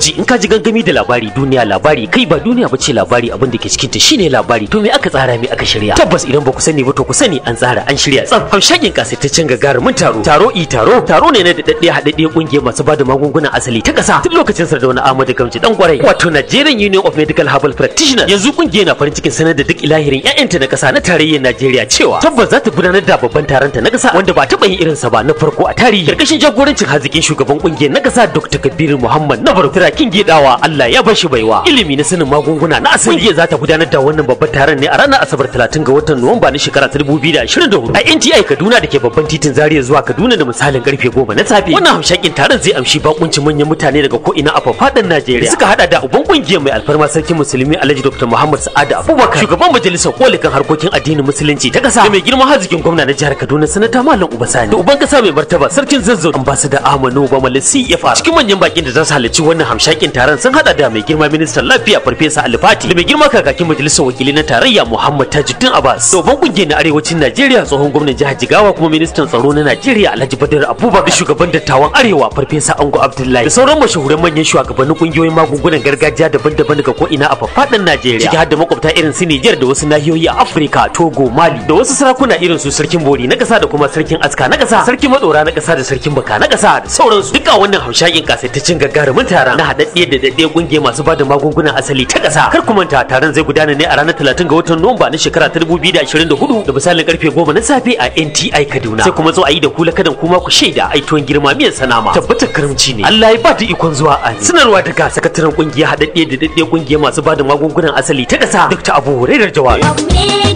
ji in ka ji gangami da labari duniya labari kai ba duniya bace labari abin da ke cikin ta shine labari to me aka tsara me aka shirya tabbas idan ba ku sani ba to ku sani an tsara an shirya tsaf hamshakin kasaitaccen gagarumin taro taro i taro taro ne na da daddiya haɗaɗɗiyar kungiyar masu bada magungunan asali ta ƙasa tun lokacin sardauna Ahmadu Gamji dan kwarai wato Nigerian Union of Medical Herbal Practitioners yanzu kungiyar na farin cikin sanar da duk ilahirin ƴaƴanta na ƙasa na tarayyar Najeriya cewa tabbas za ta gudanar da babban taron ta na ƙasa wanda ba taɓa yin irinsa ba na farko a tarihi karkashin jagorancin hazikin shugaban kungiyar na ƙasa Dr. Kabir Muhammad Nabar Turakin Gedawa Allah ya bashi baiwa ilimi na sanin magunguna na asali kungiyar za ta gudanar da wannan babban taron ne a ranar Asabar 30 ga watan Nuwamba na shekara 2024 a NTI Kaduna da ke babban titin Zaria zuwa Kaduna da misalin karfe 10 na safe wannan hamshakin taron zai amshi bakuncin manyan mutane daga ko ina a faɗin Najeriya suka hada da uban kungiyar mai alfarma sarkin musulmi Alhaji Dr. Muhammad Sa'ad Abubakar shugaban majalisar kolikan harkokin addinin musulunci ta kasa da mai girma hazikin gwamna na jihar Kaduna sanata Malam Ubasani da uban kasa mai martaba sarkin Zazzau ambassador Ahmadu Bamal CFR cikin manyan bakin da za su halarci wannan hamshakin taron sun hada da mai girma ministan lafiya Farfesa Alfati da mai girma kakakin majalisar wakilai na tarayya Muhammad Tajuddin Abbas da uban kungiyar na arewacin Najeriya tsohon gwamnan jihar Jigawa kuma ministan tsaro na Najeriya Alhaji Badar Abubakar da shugaban dattawan arewa Farfesa Ango Abdullahi da sauran mashahuran manyan shugabannin kungiyoyin magungunan gargajiya daban-daban daga ko ina a faɗin Najeriya ciki har da makwabta irin su Niger da wasu nahiyoyi a Afirka Togo Mali da wasu sarakuna irin su sarkin Bori na ƙasa da kuma sarkin Aska na ƙasa sarkin Madora na ƙasa da sarkin Baka na ƙasa da sauransu duka wannan hamshakin kasaitaccen gagarumin taron na haɗaɗɗiyar da daɗɗiyar ƙungiyar masu bada magungunan asali ta ƙasa kar ku manta taron zai gudana ne a ranar 30 ga watan Nuwamba na shekara ta 2024 da misalin karfe 10 na safe a NTI Kaduna sai kuma zo a yi da kula kadan kuma ku shaida aituwan girma miyan sanama tabbatar karamci ne Allah ya ba da ikon zuwa amin sanarwa daga sakataren ƙungiyar haɗaɗɗiyar da daɗɗiyar ƙungiyar masu bada magungunan asali ta ƙasa Dr. Abu Hurairar Jawabi